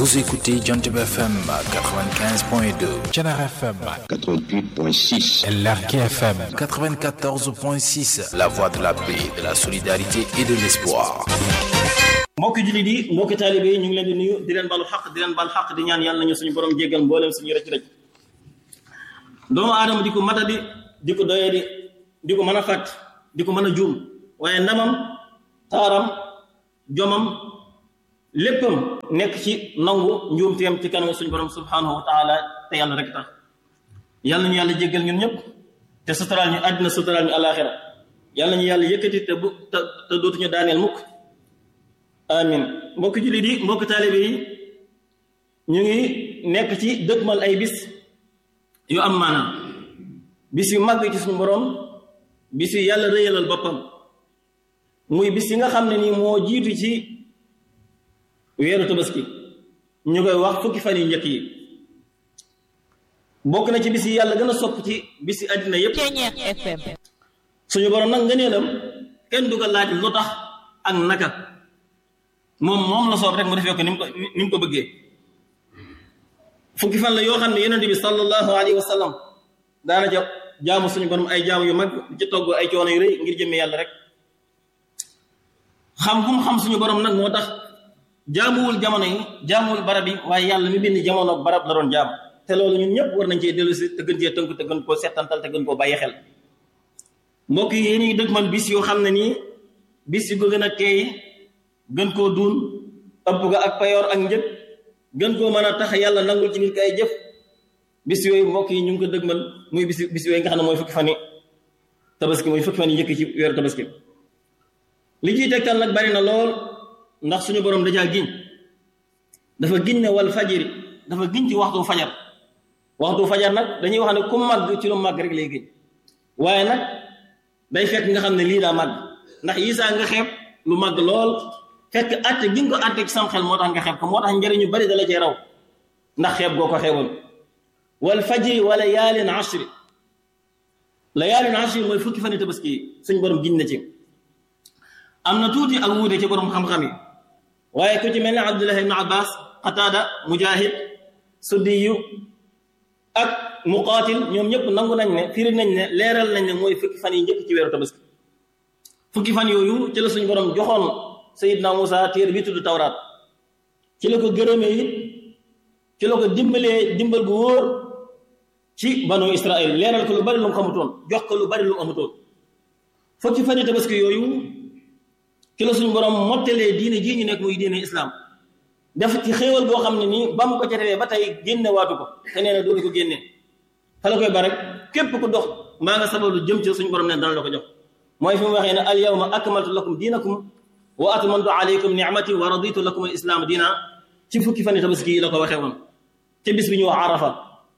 Vous écoutez Jantib FM 95.2, Thiénaba FM 88.6, Lergui FM 94.6, La Voix de la paix, de la solidarité et de l'espoir. mbokki jullit yi mbokki taalibe yi ñu ngi leen di nuyu di leen balu xaq di leen bal xaq di ñaan yàlla nañu suñu borom jéggal mbooleem suñu rëcc rëcc doomu aadama di ko matadi di ko doyadi di ko mën a fàtt di ko mën a juum waaye ndamam taaram jomam léppam nekk ci nangu njuumteem ci kanam suñu borom subhanahu wa taala te yàlla rek tax yàlla nañu yàlla jéggal ñun ñëpp te suturaal ñu àddina suturaal ñu alaxira yàlla nañu yàlla yëkkati te bu te te dootuñu daaneel mukk amin mbokki jullit yi mbokki taalibe yi ñu ngi nekk ci dëkkmal ay bis yu am maanaam bis yu màgg ci suñu borom bis yu yàlla rëyalal boppam muy bis yi nga xam ne nii moo jiitu ci weeru tabaski ñu koy wax fukki fan yu njëkk yi bokk na ci bis yi yàlla gën a sopp ci bis yi àddina yépp suñu borom nag ngëneelam kenn du ko laaj lu tax ak naka moom moom la soob rek mu defee ko ni mu ko ni mu ko bëggee fukki fan la yoo xam ne yonent bi sallallahu alayhi wa sallam daana ja jaamu suñu borom ay jaamu yu mag ci togg ay coono yu rëy ngir jëmme yàlla rek xam bu mu xam suñu borom nag moo tax jaamuwul jamono yi jaamuwul barab yi waaye yàlla mi bind jamono ak barab la doon jaam te loolu ñun ñëpp war nañ cee dellu si te gën cee tënk te gën koo settantal te gën koo bàyyi xel mbokk yi yéen ñuy dëgg man bis yoo xam ne nii bis yu ko gën a teey gën koo duun ëpp ga ak payoor ak njëg gën koo mën a tax yàlla nangul ci nit ki ay jëf bis yooyu mbokk yi ñu ngi ko dëgmal muy bis bis yooyu nga xam ne mooy fukki fan yi tabaski mooy fukki fan yi njëkk ci weeru tabaski li ciy tegtal nag bari na lool ndax suñu borom dajaa giñ dafa giñ ne wal fajiri dafa giñ ci waxtu fajar waxtu fajar nag dañuy wax ne ku màgg ci lu màgg rek lay giñ waaye nag day fekk nga xam ne lii daa màgg ndax yisaa nga xeeb lu màgg lool fekk atte gi nga ko atte ci sam xel moo tax nga xeeb ko moo tax njëriñu bari dala cee raw ndax xeeb goo ko xeeboon wal fajri wa layaalin ashri layaalin ashri mooy fukki fan yi tabaski yi suñ borom giñ na ci am na tuuti ak wuute ci borom xam-xam yi waaye ku ci mel ne abdullah ibn abbas qataada mujahid suddiyu ak muqaatil ñoom ñëpp nangu nañ ne firi nañ ne leeral nañ ne mooy fukki fan yi njëkk ci weeru tabaski fukki fan yooyu ci la suñu borom joxoon sayidna Musa téere bi tudd tawraat ci la ko gërëmee it ci la ko dimbalee dimbal gu wóor ci banu israil leeral ko lu bari lu mu xamutoon jox ko lu bari lu mu amutoon fukki fan yi tabaski yooyu ci la suñu borom mottalee diine jii ñu nekk muy diine islam def ci xéewal boo xam ne nii ba mu ko ca defee ba tey génne waatu ko te nee na dootu ko génne fa la koy ba rek képp ku dox mbaa nga sababu jëm ci suñu borom ne dana la ko jox mooy fi mu waxee ne al yawma akmaltu lakum diinakum wa atmamtu alaykum ni'mati wa raditu lakum al islam diina ci fukki fan yi tabaski yi la ko waxee woon te bis bi ñu wax arafa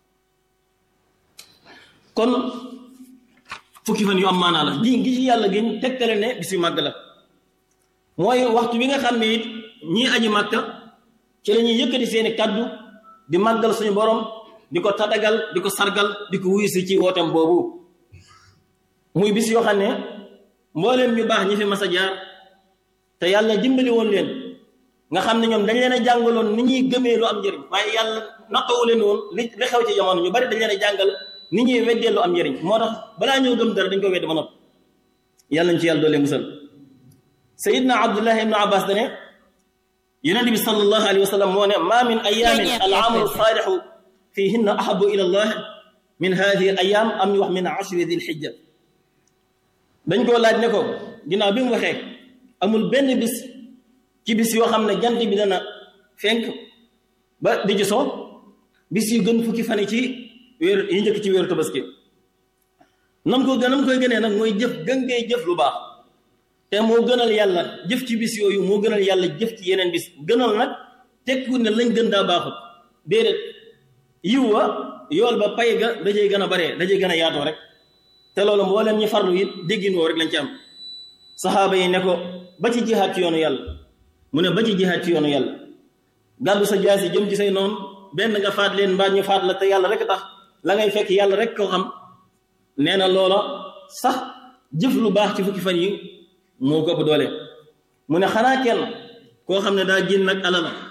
kon fukki fan yu am maanaa la gi ngi ci yàlla gën tegtale ne bis yu màgg la mooy waxtu wi nga xam ne it ñii aji màkka ci la ñuy yëkkati seeni kaddu di màggal suñu borom di ko tadagal di ko sargal di ko wuyu si ci wootem boobu muy bis yoo xam ne mbooleem ñu baax ñi fi mas a jaar te yàlla dimbali woon leen nga xam ne ñoom dañ leen a jàngaloon ni ñuy gëmee lu am njëriñ waaye yàlla nattawu leen woon li li xew ci jamono ñu bari dañ leen a jàngal ni ñuy weddee lu am njëriñ moo tax balaa ñëw gëm dara dañ ko weddi ba noppi yàlla ñu ci yàlla doole musal sayidna abdullah ibnu abbas dane yonente bi sallallahu alayhi wa sallam moo ne ma min ayamin al amalu saalixu fihinna ahabu ila allah min hadihi al ayam am ñu wax min ashri dil xijja dañ koo laaj ne ko ginnaaw bi mu waxee amul benn bis ci bis yoo xam ne jant bi dana fenk ba di ci soo bis yu gën fukki fan ci wéeru yi njëkk ci wéeru tabaski nam ko gënam koy gënee nag mooy jëf gën ngay jëf lu baax te moo gënal yàlla jëf ci bis yooyu moo gënal yàlla jëf ci yeneen bis gënal nag tekku ne lañ gën daa baaxut déedéet yiw wa yool ba pay ga dajey gën a baree dajey gën a yaatoo rek te loolu mbooleem ñi farlu it déggin woo rek lañ ci am saxaaba yi ne ko ba ci jihaat ci yoonu yàlla mu ne ba ci jihaat ci yoonu yàlla gàddu sa jaasi jëm ci say noonu benn nga faat leen mbaa ñu faat la te yàlla rek tax la ngay fekk yàlla rek ko xam nee na loola sax jëf lu baax ci fukki fan yi moo ko ëpp doole mu ne xanaa kenn koo xam ne daa génn nag alala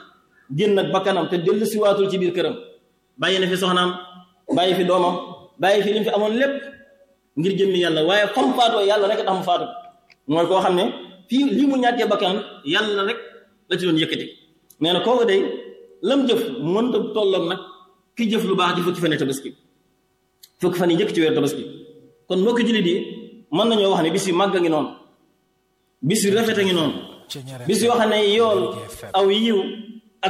génn ak bakkanam te dellu si waatul ci biir këram bàyyi na fi soxnaam bàyyi fi doomam bàyyi fi li mu fi amoon lépp ngir jëmmi yàlla waaye fam faatoo yàlla rek tax mu faatu mooy koo xam ne fii lii mu ñàkkee bakkan yàlla rek la ci doon yëkkati nee na kooku day lam jëf mënta tolloog nag ki jëf lu baax ci fukki fan yi tabaski fukki fan yi njëkk ci weer tabaski kon mbokki jullit yi mën nañoo wax ne bis yu màgg a ngi noonu bis yu rafet a ngi noonu bis yoo xam ne yool aw yiw